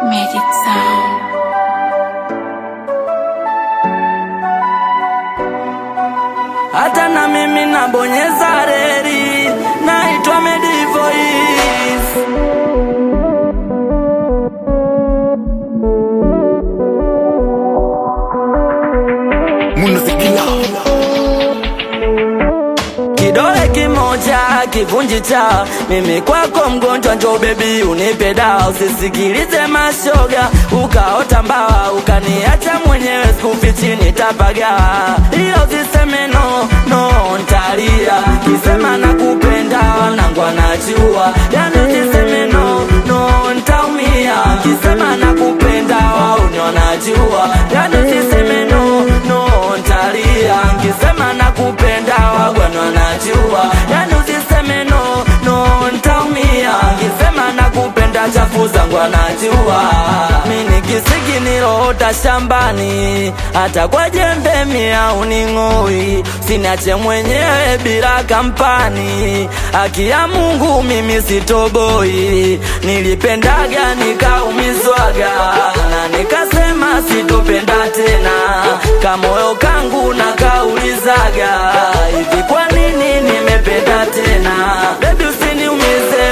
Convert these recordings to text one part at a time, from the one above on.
Magic Sound. hata na mimi nabonyeza reli, naitwa Medivoice. Munasikila Kidole kimoja kivunji cha mimi kwako mgonjwa, njo bebi unipe dawa, usisikilize mashoga, ukaota mbawa ukaniacha mwenyewe, sikufichi nitapaga, ila usiseme no no, ntalia kisema nakupenda, wanangu anajua, yani usiseme no no, ntaumia kisema nakupenda, wauni wanajua, yani usiseme no no, ntalia kisema nakupenda, wagwana wanajua, yani usiseme no no, ntaumia kisema nakupenda, chafu zangu anajua, mini kisiki niloota shambani, hata kwa jembe mia uning'oi, sinache mwenyewe bila kampani, haki ya Mungu mimi sitoboi, nilipendaga nikaumizwaga na nikasema sitopenda tena, kamoyo kangu nakaulizaga hivi, kwa nini nimependa tena? Baby usiniumize,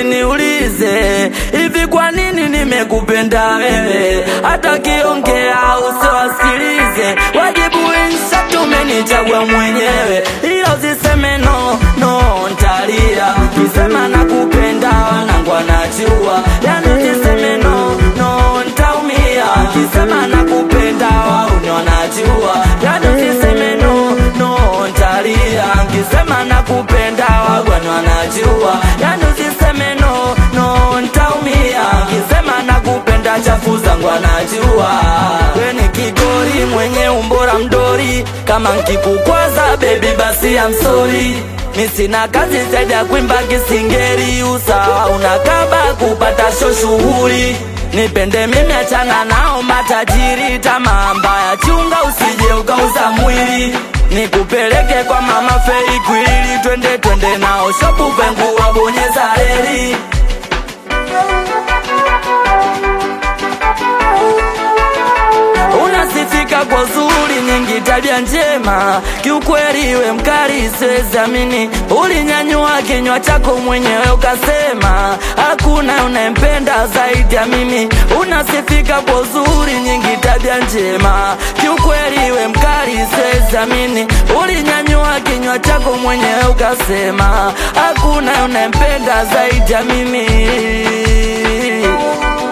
usiniulize hivi, kwa nini nimekupenda wewe? Hata kiongea usiwasikilize, wajibu insha tumenichagua mwenyewe, ila usiseme no no, ntalia kisema nakupenda, wanangu anajua, yani usiseme no no, ntaumia kisema nakupenda, wauni wanajua, yani usiseme no no, ntalia kisema nakupenda, wagwani wanajua, yani usiseme no no, ntaumia kisema nakupenda, chafu zangu anajua, we ni kigori mwenye umbora mdori, kama nkikukwaza baby basi I'm sorry mi sina kazi zaidi ya kuimba kisingeri, usawa unakaba kupata sho shughuli nipende mimi, achana nao matajiri, tamaa mbaya chunga, usije ukauza mwili nikupeleke kwa mama Fei Kwili, twende twende nao shopu vengu wabonyeza reli unasifika kwa zuri nyingi, tabia njema, kiukweli we mkali, siwezi amini. Ulinyanyua kinywa chako mwenyewe ukasema hakuna unayempenda zaidi ya mimi. Unasifika kwa zuri nyingi, tabia njema, kiukweli we mkali, siwezi amini. Ulinyanyua kinywa chako mwenyewe ukasema hakuna unayempenda zaidi ya mimi